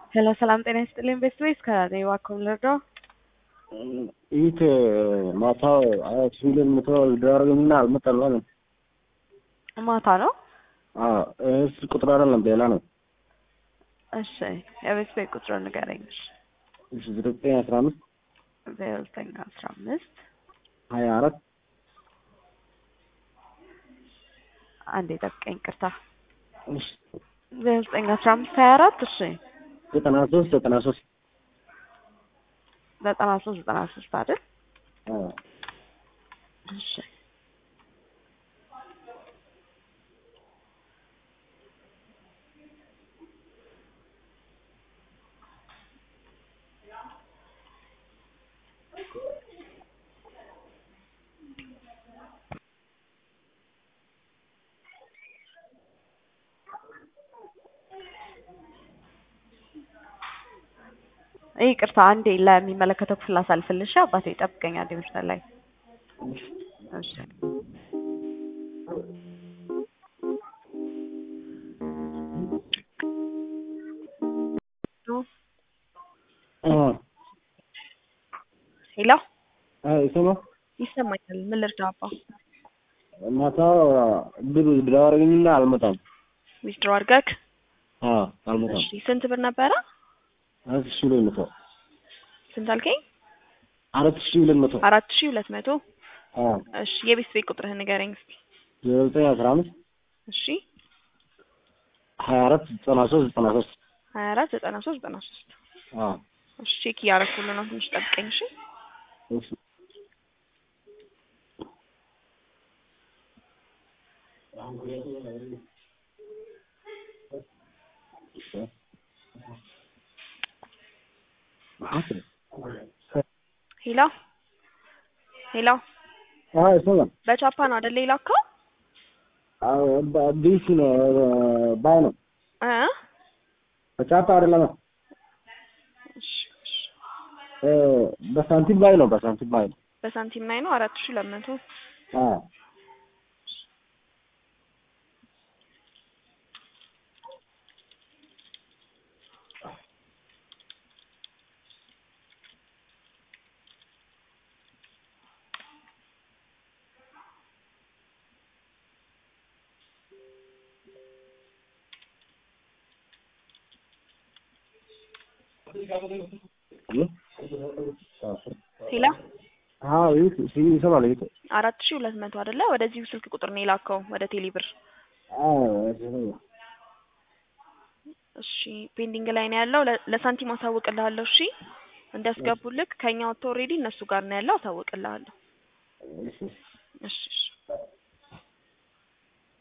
ሄሎ ሰላም ጤና ይስጥልኝ። ቤስት ዌይስ ከኔ ዋኮም ልርዳው? ይህ ማታ አራት ሺህ ሁለት መቶ ዳረገኝና አልመጣልም። ማታ ነው። እስ ቁጥር አይደለም ሌላ ነው። እሺ የቤስት ዌይ ቁጥሩን ንገረኝ። እሺ እሺ ዘጠኝ አስራ አምስት ዜሮ ዘጠኝ አስራ አምስት ሀያ አራት አንዴ ጠብቀኝ፣ ቅርታ እሺ ዜሮ ዘጠኝ አስራ አምስት ሀያ አራት እሺ ዘጠና ሶስት ዘጠና ሶስት ዘጠና ሶስት ዘጠና ሶስት አይደል? አዎ እሺ ይቅርታ አንዴ ለሚመለከተው ክፍል አሳልፍልሽ። አባቴ ጠብቀኝ አንዴ መስመር ላይ እሺ። ሄሎ ይሰማ ይሰማኛል። ምን ልርዳ አባ? ማታ ብር ዳረገኝና አልመጣም። ዊዝድሮ አድርገህ? አዎ አልመጣም። እሺ ስንት ብር ነበረ? አራት ሺህ ሁለት መቶ ስንት አልከኝ? አራት ሺህ ሁለት መቶ አራት ሺህ ሁለት መቶ አዎ እሺ የቤት ቤት ቁጥርህን ንገረኝ እስኪ። ዜሮ ዘጠኝ አስራ አምስት እሺ ሀያ አራት ዘጠና ሶስት ዘጠና ሶስት ሀያ አራት ዘጠና ሶስት ዘጠና ሶስት አዎ እሺ ቼክ እያደረኩልህ ነው። ትንሽ ጠብቀኝ እሺ። እሺ ሄሎ ሄሎ አዎ ይሰማ በቻፓ ነው አይደል የላከው? አዎ ቢሲ ነው ባይ ነው እ በቻፓ አይደለም እሺ እሺ እ በሳንቲም ባይ ነው በሳንቲም ባይ ነው በሳንቲም ላይ ነው አራት ሺህ ሁለት መቶ አዎ ሄሎ አዎ ይህ ይሰማል ይህ አራት ሺህ ሁለት መቶ አይደለ? ወደዚሁ ስልክ ቁጥር ነው የላከው ወደ ቴሌ ብር። አዎ እሺ ፔንዲንግ ላይ ነው ያለው። ለ- ለሳንቲም አሳውቅልሃለሁ። እሺ እንዲያስገቡልክ ከኛ ወጥቶ ኦልሬዲ እነሱ ጋር ነው ያለው። አሳውቅልሃለሁ። እሺ እሺ እሺ